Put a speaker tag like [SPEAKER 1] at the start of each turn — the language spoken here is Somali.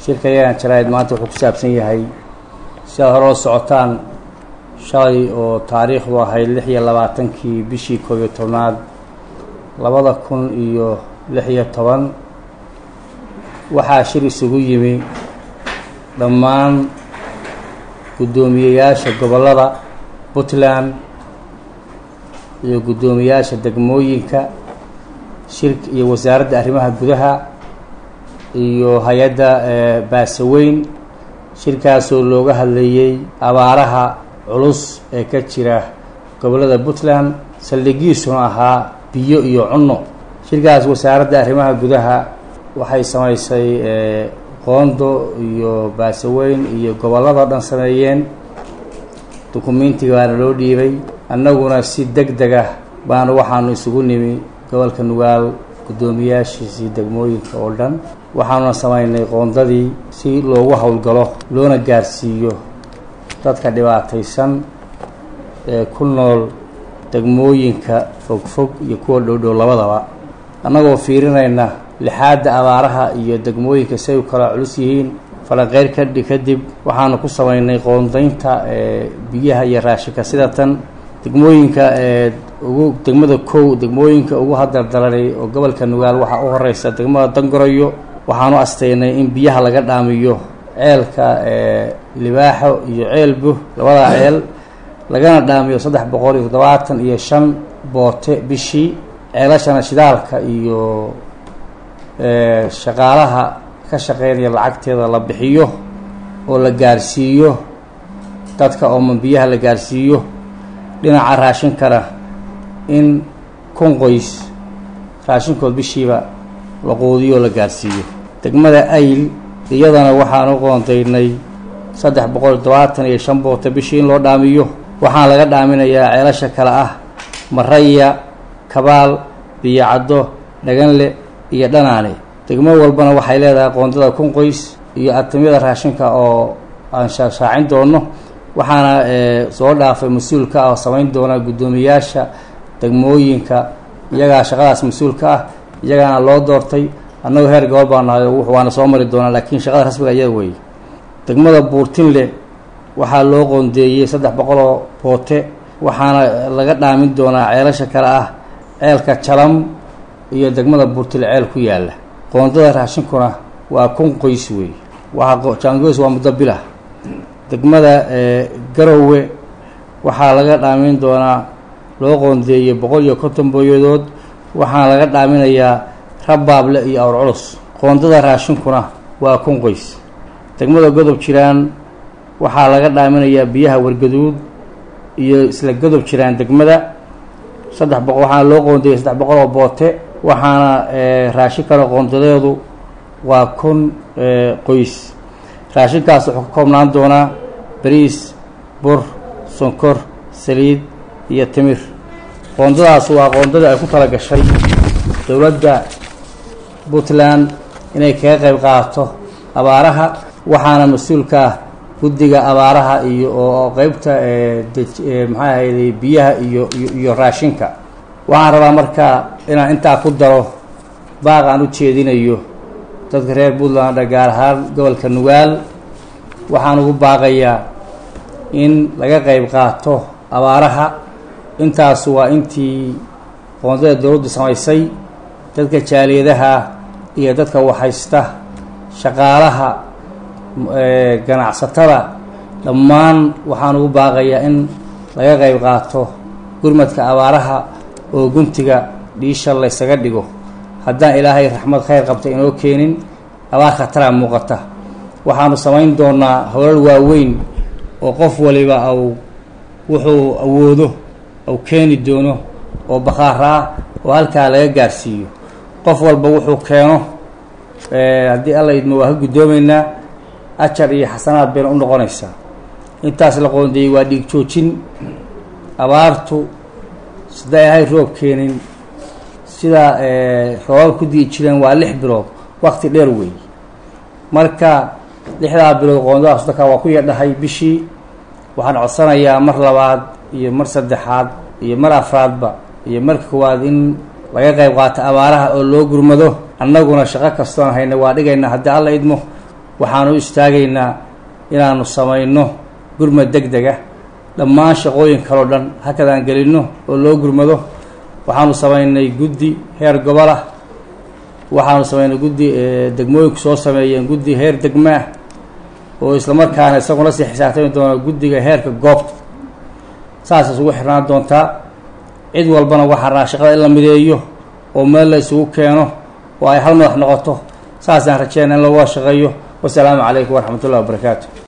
[SPEAKER 1] shirka yagan jaraa'id maanta wuxuu ku saabsan yahay si aad hore la socotaan shalay oo taariikhdu ahayd lix iyo labaatankii bishii koob iyo tobnaad labada kun iyo lix iyo toban waxaa shir isugu yimi dhammaan guddoomiyeyaasha gobollada puntland iyo guddoomiyaasha degmooyinka shirk iyo wasaaradda arrimaha gudaha iyo hay-adda baasaweyn shirkaasoo looga hadlayey abaaraha culus ee ka jira gobollada puntland saldhigiisuna ahaa biyo iyo cunno shirkaas wasaaradda arrimaha gudaha waxay samaysay qoondo iyo baasaweyn iyo gobolladao dhan sameeyeen dukumentiga baana loo dhiibay annaguna si deg deg ah baanu waxaanu isugu nimi gobolka nugaal guddoomiyaashiisii degmooyinka oo dhan waxaanuna samaynay qoondadii si loogu howlgalo loona gaarsiiyo dadka dhibaataysan ee ku nool degmooyinka fogfog iyo kuwa dhowdhow labadaba annagoo fiirinayna lixaadda abaaraha iyo degmooyinka si ay u kala culus yihiin falanqeyr kadhi kadib waxaanu ku samaynay qoondaynta biyaha iyo raashinka sida tan degmooyinka ugu degmada kow degmooyinka ugu hadardalanay oo gobolka nugaal waxaa u horeysa degmada dangorayo waxaanu astaynay in biyaha laga dhaamiyo ceelka libaaxo iyo ceelbu labada ceel lagana dhaamiyo saddex boqol iyo toddobaatan iyo shan boote bishii ceelashana shidaalka iyo shaqaalaha ka shaqeynaya lacagteeda la bixiyo oo la gaarsiiyo dadka ooman biyaha la gaarsiiyo dhinaca raashinkana in kun qoys raashinkood bishiiba la quudiyo oo la gaarsiiyo degmada ayl iyadana waxaanu qoondaynay saddex boqol todobaatan iyo shan boota bishii in loo dhaamiyo waxaan laga dhaaminayaa ceelasha kale ah maraya kabaal biyocaddo dhaganle iyo dhanaane degmo walbana waxay leedahay qoondada kun qoys iyo atamyada raashinka oo aan shaashaacin doono waxaana soo dhaafay mas-uulka ah oo samayn doona guddoomiyaasha degmooyinka iyagaa shaqadaas mas-uulka ah iyagaana loo doortay annagoo heer gobol baa nahay waana soo mari doonaa laakiin shaqada rasmiga iyada weeye degmada buurtinle waxaa loo qoondeeyey saddex boqoloo boote waxaana laga dhaamin doonaa ceelasha kale ah ceelka jalam iyo degmada buurtinle ceel ku yaalla qoondada raashinkuna waa kun qoys weeye waxaa jaangoys waa muddo bilah degmada garowe waxaa laga dhaamin doonaa loo qoondeeyey boqol iyo konton booyadood waxaana laga dhaaminayaa rabaable iyo awr culus qoondada raashinkuna waa kun qoys degmada godob jiraan waxaa laga dhaaminayaa biyaha wargaduud iyo isla godob jiraan degmada saddex boqo waxaana loo qoondeeyey saddex boqol oo boote waxaana raashinkana qoondadeedu waa kun qoys raashinkaas wuxuu ka koobnaan doonaa bariis bur sonkor saliid iyo timir qoondadaas waa qoondadii ay ku tala gashay dowladda puntland inay kaga qayb qaadato abaaraha waxaana mas-uulka ah guddiga abaaraha iyo oo qeybta maxaa ahayday biyaha iyo iyo raashinka waxaan rabaa markaa inaan intaa ku daro baaq aan u jeedinayo dadka reer puntland gaar ahaan gobolka nugaal waxaan ugu baaqayaa in laga qayb qaato abaaraha intaasu waa intii qoondada dowladdu samaysay dadka jaaliyadaha iyo dadka waxhaysta shaqaalaha ganacsatada dhammaan waxaan ugu baaqayaa in laga qayb qaato gurmadka abaaraha oo guntiga dhiisha laysaga dhigo haddaan ilaahay raxmad khayr qabta inoo keenin abaar khataraa muuqata waxaanu samayn doonaa howlal waaweyn oo qof waliba au wuxuu awoodo au keeni doono oo bakhaara ah oo halkaa laga gaarsiiyo qof walba wuxuu keeno haddii alla idmo waa ka guddoomaynaa ajar iyo xasanaad bayna u noqonaysaa intaas la qoondeeyey waa dhiig joojin abaartu siday ahay roob keenin sida roobab ku dii jireen waa lix bilood wakti dheer weey marka lixdaa bilood qoondadaas dadka waa ku yadhahay bishii waxaan codsanayaa mar labaad iyo mar saddexaad iyo mar afraadba iyo marka koowaad in laga qayb qaato abaaraha oo loo gurmado annaguna shaqo kastoon hayna waa dhigayna haddii alla idmo waxaanu u istaagaynaa inaanu samayno gurmad deg dega dhammaan shaqooyin kaleo dhan hakadaan gelinno oo loo gurmado waxaanu samaynay guddi heer gobolah waxaanu samaynay guddi degmooyinku soo sameeyeen guddi heer degmaah oo islamarkaana isaguna sii xisaabtami doona guddiga heerka goobta saas isugu xirnaan doontaa cid walbana waxaa raa shaqada in la mideeyo oo meel la isugu keeno oo ay hal madax noqoto saasaan rajeyna in looga shaqeeyo wasalaamu calaykum waraxmat ullahi wabarakaatu